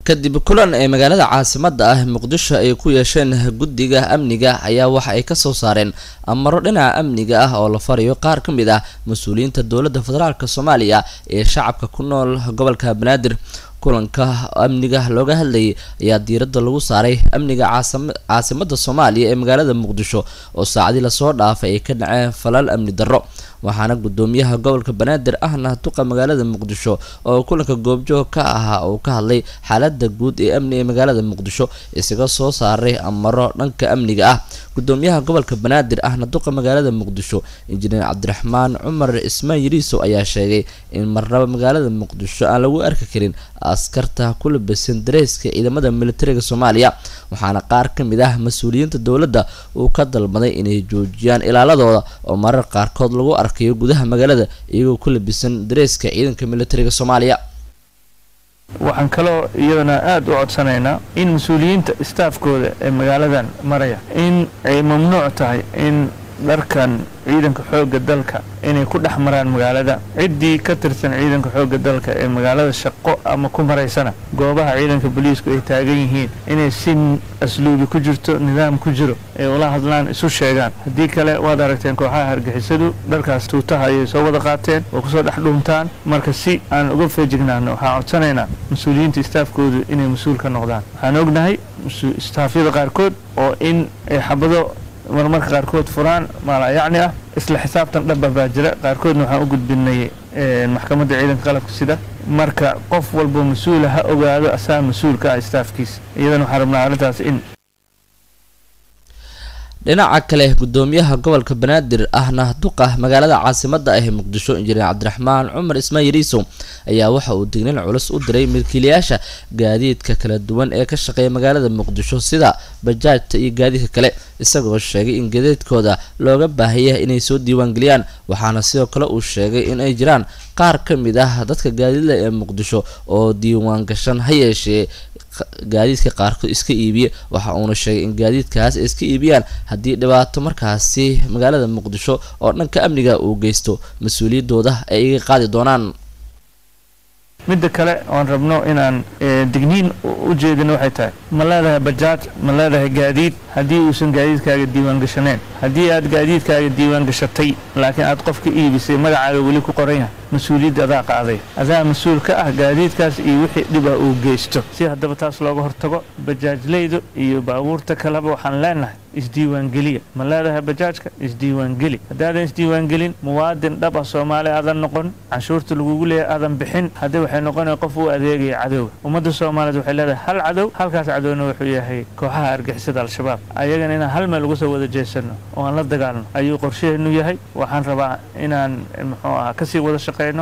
kadib kulan ee magaalada caasimada ah muqdisho ay ku yeesheen guddiga amniga ayaa waxa ay kasoo saareen amaro dhinaca amniga ah oo la farayo qaar ka mid ah mas-uuliyiinta dowladda federaalk soomaaliya ee shacabka ku nool gobolka banaadir kulanka amniga looga hadlayay ayaa diiradda lagu saaray amniga caasimada soomaaliya ee magaalada muqdisho oo saacadii lasoo dhaafay ay ka dhaceen falal amni darro waxaana gudoomiyaha gobolka banaadir ahna duqa magaalada muqdisho oo kulanka goobjoog ka ahaa uu ka hadlay xaalada guud ee amni ee magaalada muqdisho isaga soo saaray amaro dhanka amniga ah gudoomiyaha gobolka banaadir ahna duqa magaalada muqdisho injineer cabdiraxmaan cumar ismaan yariisow ayaa sheegay in marnaba magaalada muqdisho aan lagu arki karin askarta ku labisan dareyska ciidamada militariga soomaaliya waxaana qaar ka mid ah mas-uuliyiinta dowladda uu ka dalbaday inay joojiyaan ilaaladooda oo marar qaarkood lagu arkayo gudaha magaalada iyagoo ku labisan dareyska ciidanka militariga soomaaliya waxaan kaloo iyadana aada u codsanaynaa in mas-uuliyiinta istaafkooda ee magaaladan maraya in ay mamnuuc tahay in dharkan ciidanka xoogga dalka inay ku dhex maraan magaalada ciddii ka tirsan ciidanka xoogga dalka ee magaalada shaqo ama ku maraysana goobaha ciidanka booliisku ay taagan yihiin inay si asluubi ku jirto nidaam ku jiro ay ula hadlaan isu sheegaan haddii kale waad aragteen kooxaha hargixisadu dharkaas tuutaha ayay soo wada qaateen oo kusoo dhex dhuuntaan marka si aan uga feejignaano waxaan codsanaynaa mas-uuliyiinta istaafkoodu inay mas-uul ka noqdaan waxaan ognahay istaafyada qaarkood oo in ay xabado marmarka qaarkood furaan maalayacni ah isla xisaabtan dhaba baa jira qaarkoodna waxaan u gudbinay maxkamadda ciidanka qalabka sida marka qof walba mas-uula ha ogaado asaa mas-uul ka ah istaafkiisa iyadana waxaan rabnaa arrintaas in dhinaca kale gudoomiyaha gobolka banaadir ahna duqa magaalada caasimada ah ee muqdisho injineer cabdiraxmaan cumar ismaan yariisow ayaa waxa uu dignin culus u diray milkiilayaasha gaadiidka kala duwan ee ka shaqeeya magaalada muqdisho sida bajaajta iyo gaadiidka kale isagoo sheegay in gadeedkooda looga baahaya inay soo diiwaangeliyaan waxaana sidoo kale uu sheegay in ay jiraan qaar ka mid ah dadka gaadiidla ee muqdisho oo diiwaan gashan ha yeeshee gaadiidka qaarkood iska iibiya waxa uuna sheegay in gaadiidkaas ay iska iibiyaan haddii dhibaato markaasi magaalada muqdisho oo dhanka amniga uu geysto mas-uuliyaddooda ay iga qaadi doonaan midda kale oon rabno inaan digniin u jeedino waxay tahay ma leedahay bajaaj ma leedahay gaadiid haddii uusan gaadiidkaaga diiwaan gashaneen haddii aad gaadiidkaaga diiwaan gashatay laakiin aad qofka iibisay magacaaga weli ku qoran yahay mas-uuliyadda adaa qaaday adaa mas-uul ka ah gaadiidkaas iyo wixii dhiba uu geysto si haddaba taas looga hortago bajaajleydu iyo baabuurta kaleba waxaan leenahay isdiiwaangeliya ma leedahay bajaajka isdiiwaangeli haddaadan isdiiwaangelin muwaadin dhab ah soomaali aadan noqon canshuurta lagugu leeyahay aadan bixin haddii waxay noqonaya qof uu adeegaya cadowga ummadda soomaaliyeed waxay leedahay hal cadow halkaas cadowna wuxuu yahay kooxaha argixisada al-shabaab ayagana inaan hal meel uga soo wada jeesano oo aan la dagaalno ayuu qorshaheenu yahay waxaan rabaa inaan muxuu ahaa kasii wada shaqeyno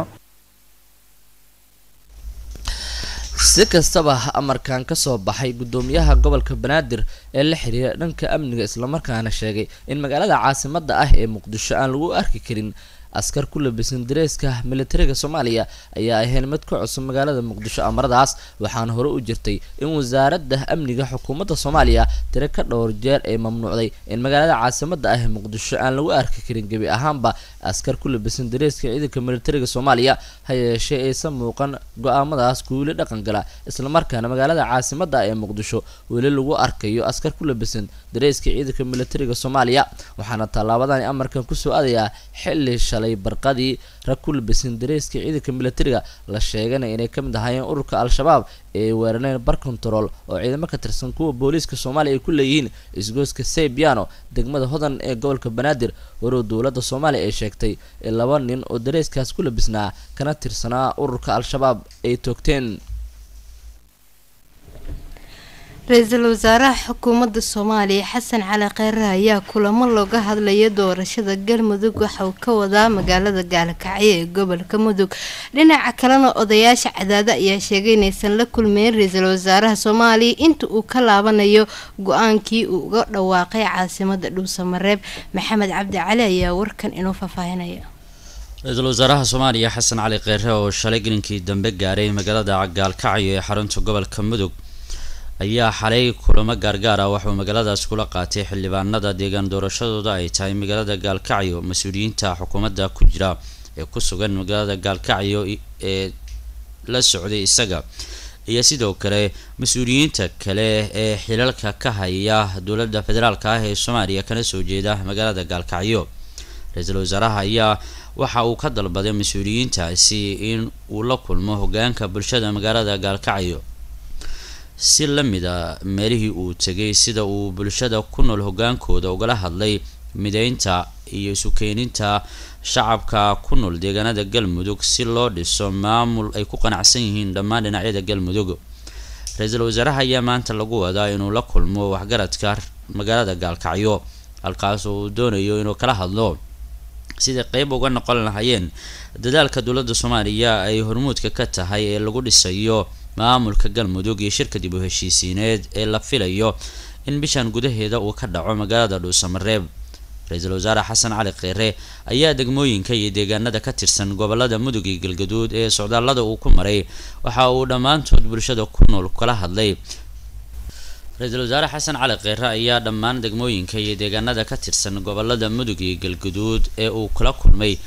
si kastaba amarkan kasoo baxay gudoomiyaha gobolka banaadir ee la xiriira dhanka amniga islamarkaana sheegay in magaalada caasimada ah ee muqdisho aan lagu arki karin askar ku labisan dareeska militariga soomaaliya ayaa ahayn mid ka cusub magaalada muqdisho amaradaas waxaana hore u jirtay in wasaaradda amniga xukuumadda soomaaliya tiro ka dhowr jeer ay mamnuucday in magaalada caasimada ah ee muqdisho aan lagu arki karin gebi ahaanba askar ku labisan dareeska ciidanka militariga soomaaliya ha yeeshee aysan muuqan go-aamadaas kuwili dhaqan gala islamarkaana magaalada caasimada ah ee muqdisho weli lagu arkayo askar ku labisan dareeska ciidanka militariga soomaaliya waxaana tallaabadani amarkan kusoo aadayaa xili shalay barqadii rag ku labisan dareeska ciidanka militariga la sheeganaya inay ka mid ahaayeen ururka al-shabaab ee weerareen bar control oo ciidamo ka tirsan kuwa booliiska soomaaliya ay ku leeyihiin isgooska saybiano degmada hodan ee gobolka banaadir warow dowladda soomaaliya ay sheegtay in laba nin oo dareeskaas ku labisnaa kana tirsanaa ururka al-shabaab ay toogteen ra-iisul wasaaraha xukuumadda soomaaliya xasan cali kheyre ayaa kulamo looga hadlaya doorashada galmudug waxa uu ka wadaa magaalada gaalkacyo ee gobolka mudug dhinaca kalena odayaasha cadaado ayaa sheegay inaysan la kulmeyn ra-iisul wasaaraha soomaaliya inta uu ka laabanayo go-aankii uu uga dhawaaqay caasimada dhuusamareeb maxamed cabdi cali ayaa warkan inoo faahfaahinaya ra-iisul wasaaraha soomaaliya xasan cali kheyre oo shalay gelinkii dambe gaaray magaalada gaalkacyo ee xarunta gobolka mudug ayaa xalay kulamo gaargaar ah waxauu magaaladaas kula qaatay xildhibaanada deegaan doorashadooda ay tahay magaalada gaalkacyo mas-uuliyiinta xukuumadda ku jira ee ku sugan magaalada gaalkacyo ee la socday isaga iyo sidoo kale mas-uuliyiinta kale ee xilalka ka haya dowladda federaalka ah ee soomaaliya kana soo jeeda magaalada gaalkacyo ra-iisul wasaaraha ayaa waxa uu ka dalbaday mas-uuliyiintaasi in uu la kulmo hogaanka bulshada magaalada gaalkacyo si la mid a meelihii uu tegay sida uu bulshada ku nool hogaankooda ugala hadlay mideynta iyo isu keeninta shacabka ku nool deegaanada galmudug si loo dhiso maamul ay ku qanacsan yihiin dhammaan dhinacyada galmudug ra-iisul wasaaraha ayaa maanta lagu wadaa inuu la kulmo waxgaradka magaalada gaalkacyo halkaas oo uu doonayo inuu kala hadlo siday qeyb uga noqon lahaayeen dadaalka dowladda soomaaliya ay hormuudka ka tahay ee lagu dhisayo maamulka galmudug iyo shirka dib u heshiisiineed ee la filayo in bishan gudaheeda uu ka dhaco magaalada dhuusamareeb ra-iisul wasaare xasan cali kheyre ayaa degmooyinka iyo deegaanada ka tirsan gobolada mudug iyo galgaduud ee socdaallada uu ku maray waxa uu dhammaantood bulshada ku nool kala hadlay ra-iisul wasaare xasan cali kheyre ayaa dhammaan degmooyinka iyo deegaanada ka tirsan gobolada mudug iyo galgaduud ee uu kula kulmay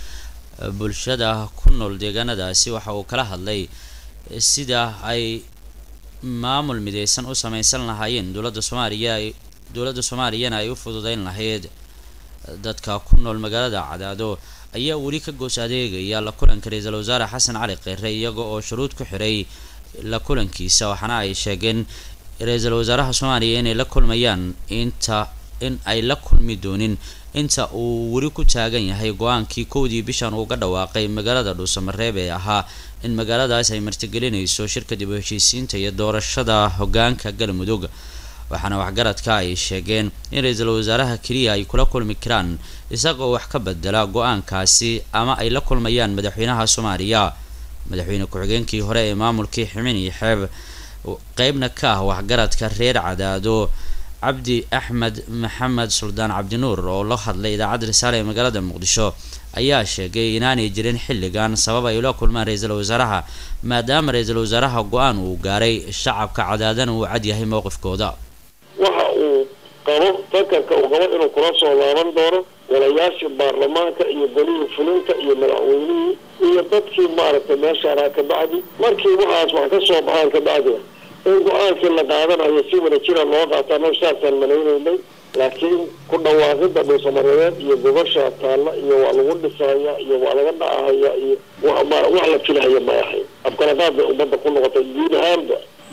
bulshada ku nool deegaanadaasi waxa uu kala hadlay sida ay maamul mideysan u sameysan lahaayeen dowladda soomaaliya dowladda soomaaliyana ay u fududeyn lahayd dadka ku nool magaalada cadaado ayaa weli ka goos adeegaya la kulanka ra-iisul wasaare xasan cali kheyre iyaga oo shuruud ku xiray la kulankiisa waxaana ay sheegeen ra-iisul wasaaraha soomaaliya inay la kulmayaan inta in ay la kulmi doonin inta uu weli ku taagan yahay go-aankii kowdii bishan uuga dhawaaqay magaalada dhuusamareeb ee ahaa in magaaladaas ay martigelinayso shirka dib u heshiisiinta iyo doorashada hogaanka galmudug waxaana waxgaradka ay sheegeen in ra-iisul wasaaraha keliya ay kula kulmi karaan isagoo wax ka bedela go-aankaasi ama ay la kulmayaan madaxweynaha soomaaliya madaxweyne ku-xigeenkii hore ee maamulkii ximin iyo xeeb qeybna ka ah waxgaradka reer cadaado cabdi axmed maxamed suldaan cabdinuur oo la hadlay idaacadda risaale ee magaalada muqdisho ayaa sheegay inaanay jirin xilligan sabab ay ula kulmaan ra-iisul wasaaraha maadaama ra-iisul wasaaraha go-aan uu gaaray shacabka cadaadana uu cad yahay mowqifkooda waxa uu qabo fakarka uu qabo inuu kula soo laaban doono golayaashii baarlamaanka iyo golihii fulinta iyo madaxweynihii iyo dadkii maaragtay meeshaanaa ka bacdi markii waxaas wax ka soo baxaan ka bacdina in go-aankii la qaadanayo si wada jira loo qaataa no saasaan malaynaynay laakiin ku dhawaaqida dhuusamareebeed iyo gobasha taalla iyo waa lagu dhisaya iyo waa laga dhacahaya iyo wax la filahaya ma ahayn afkalaqaad bay ummadda ku noqotay guud ahaanba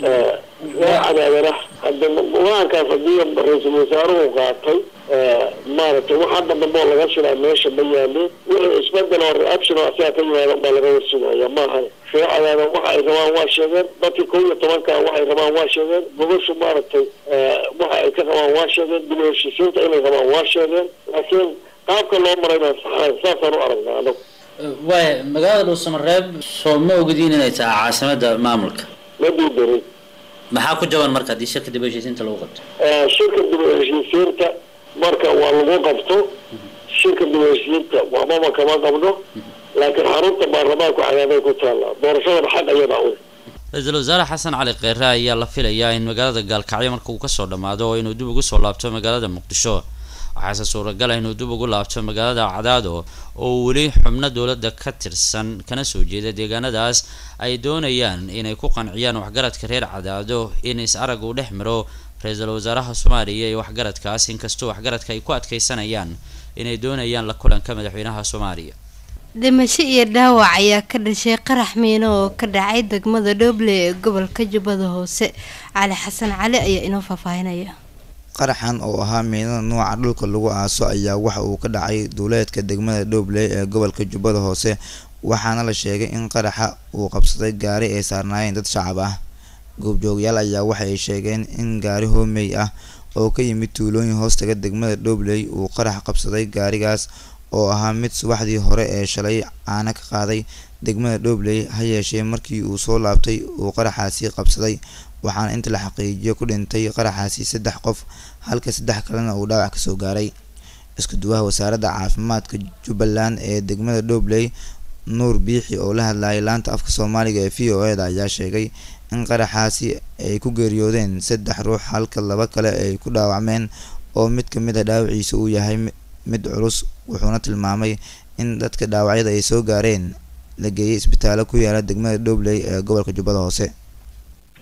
ree cadaadana hadda go-aankaas haddii ra-iisul wasaaruhu qaatay maaragtay wax hadda dambe oo laga shilaa meesha ma yaalin wixii isbedel oo reaction oo asaga ka yimaada baa laga warsinaya maaha ree cadaada waxa ay rabaan waa sheegeen dadkii kow iyo tobanka waxay rabaan waa sheegeen gobashu maaragtay waxa ay ka qabaan waa sheegeen dib u heshiisiinta inay rabaan waa sheegeen laakiin qaabka loo maray baan saxahay saasaan u aragnaa anagu waaya magaalada dhuusamareeb soo ma ogdiin inay tahay caasimada maamulka ma diidarin maxaa ku jaban marka haddii shirka dib u heshiisiinta lagu qabto shirka dib u heshiisiinta marka waa lagu qabto shirka dib u heshiisiinta waxbaba kama qabno laakiin xarunta baarlamaanku cadaaday ku taallaa doorashadana xaq ayadaa u ra-iisul wasaare xasan cali kheyre ayaa la filayaa in magaalada gaalkacyo marka uu kasoo dhammaado oo inuu dib ugu soo laabto magaalada muqdisho waxaase suuragal ah inuu dib ugu laabto magaalada cadaado oo weli xubno dowladda ka tirsan kana soo jeeda deegaanadaas ay doonayaan inay ku qanciyaan waxgaradka reer cadaado in is arag uu dhex maro ra-iisul wasaaraha soomaaliya iyo waxgaradkaas inkastoo waxgaradka ay ku adkeysanayaan inay doonayaan la kulanka madaxweynaha soomaaliya dhimasho iyo dhaawac ayaa ka dhashay qarax miino oo ka dhacay degmada dhoble ee gobolka jubbada hoose cali xasan cali ayaa inoo faahfaahinaya qaraxan oo ahaa miinada nooca dhulka lagu aaso ayaa waxa uu ka dhacay duuleedka degmada dhobley ee gobolka jubbada hoose waxaana la sheegay in qaraxa uu qabsaday gaari ay saarnaayeen dad shacab ah goobjoogayaal ayaa waxa ay sheegeen in gaari hoomey ah oo ka yimid tuulooyin hoostaga degmada dhobley uu qarax qabsaday gaarigaas oo ahaa mid subaxdii hore ee shalay caana ka qaaday degmada dhobley ha yeeshee markii uu soo laabtay uu qaraxaasi qabsaday waxaana inta la xaqiijiyo ku dhintay qaraxaasi saddex qof halka saddex kalena uu dhaawac kasoo gaaray isku duwaha wasaaradda caafimaadka jubbaland ee degmada dhobley nuur biixi oo la hadlayay laanta afka soomaaliga ee v o e da ayaa sheegay in qaraxaasi ay ku geeriyoodeen saddex ruux halka laba kale ay ku dhaawacmeen oo mid ka mid a dhaawaciisa uu yahay mid culus wuxuuna tilmaamay in dadka dhaawacyada ay soo gaareen la geeyay isbitaallo ku yaala degmada dhobley ee gobolka jubbada hoose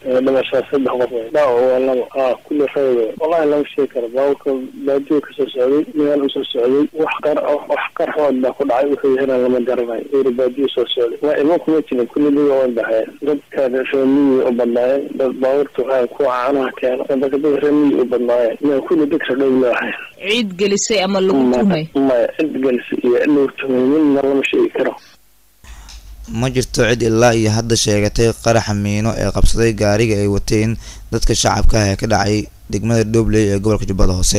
dhimashaa saddex qof wey dhaawac waa laba aa kulli reeb wallahi lama sheegi karo baabuurka baadiyo kasoo socday meel usoo socday wax qar wax qarxood baa ku dhacay wuxuu yahana lama garanayo eeri baadiyo soo socday waa iman kuma jirin kulli diga way baxeen dadka reemiyi u badnaayeen dad baabuurta waxaa kuwa caanaha keeno dadka dad reemiyi u badnaayeen yaa kulli dadka dhow leehay ciid gelisay ama lagu tumay maya cid gelisa iyo cid lagu tumay midna lama sheegi karo ma jirto cid ilaa iyo hadda sheegatay qaraxa miino ee qabsaday gaariga ay wateen dadka shacabka ah ee ka dhacay degmada dhobley ee gobolka jubbada hoose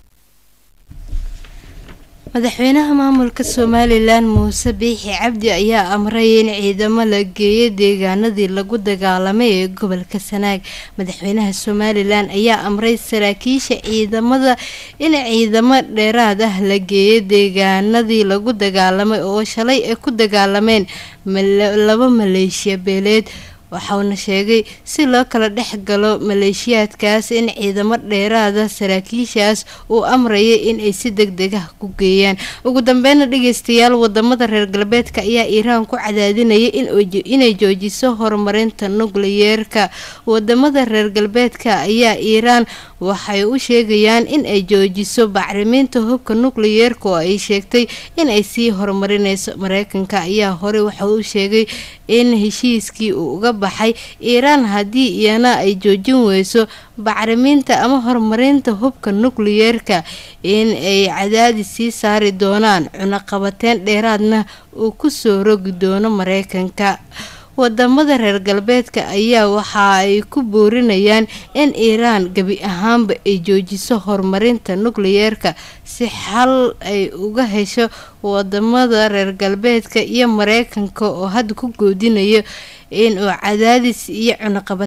madaxweynaha maamulka somalilan muuse biixi cabdi ayaa amray in ciidamo la geeyo deegaanadii lagu dagaalamay ee gobolka sanaag madaxweynaha somalilan ayaa amray saraakiisha ciidamada in ciidamo dheeraad ah la geeyo deegaanadii lagu dagaalamay oo shalay ay ku dagaalameen laba maleeshiya beeleed waxauna sheegay si loo kala dhex galo maleeshiyaadkaas in ciidamo dheeraada saraakiishaas uu amraya in ay si deg deg ah ku geeyaan ugu dambeyna dhageystayaal wadamada reer galbeedka ayaa iiraan ku cadaadinaya inay joojiso horumarinta nukliyeerka wadamada reer galbeedka ayaa iiraan waxay u sheegayaan in ay joojiso bacriminta hubka nukliyeerka oo ay sheegtay in ay sii horumarineyso mareykanka ayaa hore waxa uu sheegay in heshiiskii uu uga baxay iiraan haddii iyana ay joojin weyso bacriminta ama horumarinta hubka nukliyeerka in ay cadaadis sii saari doonaan cunaqabateyn dheeraadna uu kusoo rogi doono mareykanka wadamada reer galbeedka ayaa waxa ay ku boorinayaan in iiraan gebi ahaanba ay joojiso horumarinta nukliyeerka si xal ay uga hesho wadamada reer galbeedka iyo mareykanka oo hadda ku goodinayo in uu cadaadis iyo cunaqabad